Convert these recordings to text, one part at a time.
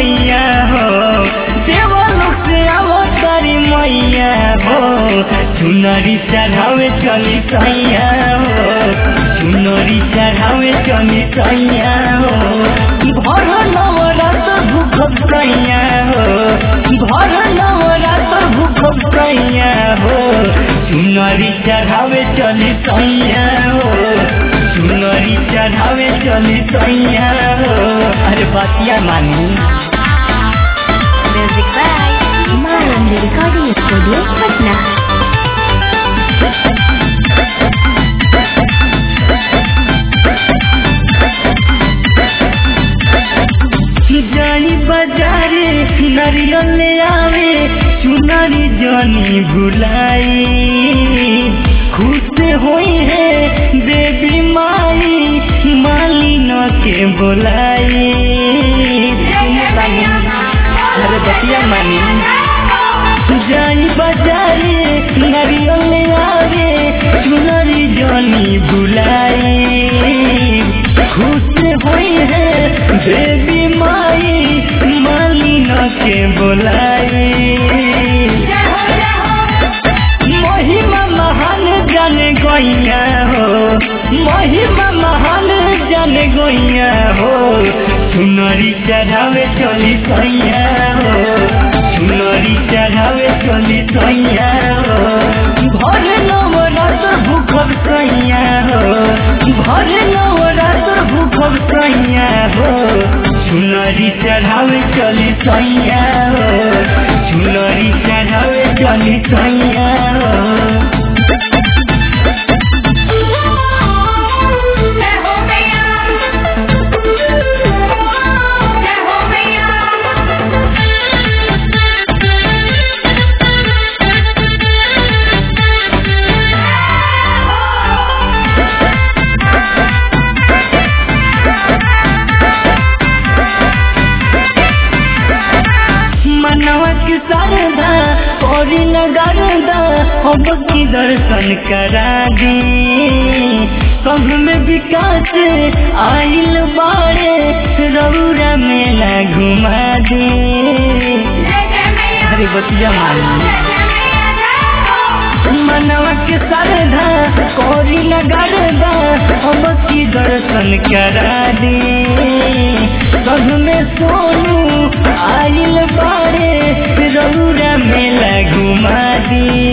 सैया हो देवलोक से अवतारी मैया हो चुनरी चढ़ावे चली सैया हो चुनरी चढ़ावे चली सैया हो भर नवरात भूखब सैया हो भर नवरात भूखब सैया हो चुनरी चढ़ावे चली सैया हो चुनरी चढ़ावे चली सैया हो अरे बतिया मानी Music by Mayan Recording Studio, Patna. जानी बाजारे नारियल ले आवे चुनरी जानी भुलाई खुश होई है देवी माई मालिन के बोलाई अरे बतिया मानी जाई बाजारे नारियल ले आवे चुनरी जानी भुलाई खुश होई है देवी माई मालिन के बोलाई महिमा महान जन गैया हो महिमा महान जन गैया हो सुनरी चढ़ावे चली सैया हो सुनरी चढ़ावे चली सैया हो भर नवरात भूखब सैया हो भर नवरात भूखब सैया हो सुनरी चढ़ावे चली सैया हो सुनरी चढ़ावे चली सैया हो जय हो मैया जय हो मैया मनवा के शारदा औरी नगरदा हम की दर्शन करा दी संग में विकास आइल बाड़े रौरा मेला घुमा दी जय जय मैया अरे बतिया मानी जय जय मैया जय हो मनवा के शारदा कौरी नगरदा हम की दर्शन करा दी संग में सोनू आइल बाड़े रौरा मेला घुमा दी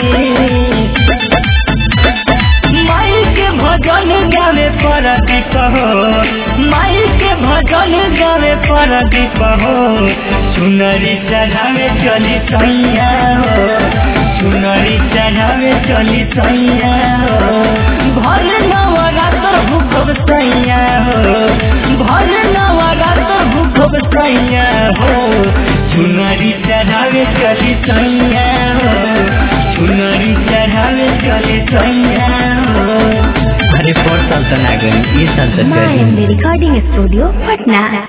माई के भजन गावे पर हो माई के भजन गावे पर हो सुनरी चढ़ावे चली सैया हो सुनरी चढ़ावे चली सैया हो भर नवरात्र भूखब सैया हो भर नवरात्र भूखब सैया हो सुनरी चढ़ावे चली सैया हो सुनरी चढ़ावे चली सैया हो अरे फोर साल तो ना गई ये साल तो Mayan Recording Studio, Patna.